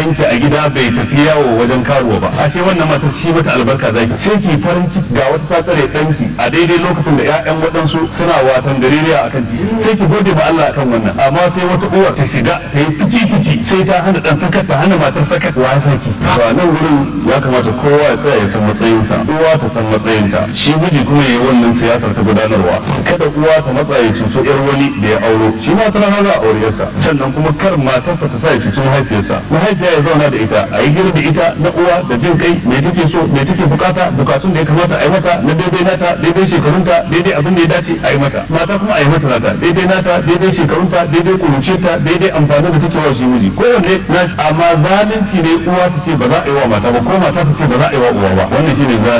ɗanki a gida bai tafi yawo wajen karuwa ba ashe wannan matar shi mata albarka zaki sai ki farin ciki ga wata ta tsare ɗanki a daidai lokacin da ƴaƴan waɗansu suna watan gareriya akan titi sai ki gode ma Allah akan wannan amma sai wata uwa ta shiga ta yi fici fici sai ta hana ɗan sakat ta hana matar sakat wa ya saki to a nan wurin ya kamata kowa ya tsaya ya san matsayinsa uwa ta san matsayinta shi miji kuma ya yi wannan siyasar ta gudanarwa kada uwa ta matsa ya cuto yar wani da ya auro shi ma ta rana za a aure yarsa sannan kuma kar matarsa ta sa ya cuci mahaifiyarsa mahaifiya ya zauna da ita a yi gina da ita na uwa da jin kai me take so me take bukata bukatun da ya kamata a yi mata na daidai nata daidai shekarunta daidai abin da ya dace a yi mata mata kuma a yi mata nata daidai nata daidai shekarunta daidai kuruciyarta daidai amfanin da take wa shi miji kowanne na amma zalunci ne uwa ta ce ba za a yi wa mata ba ko mata ta ce ba za a yi wa uwa ba wannan shine zalunci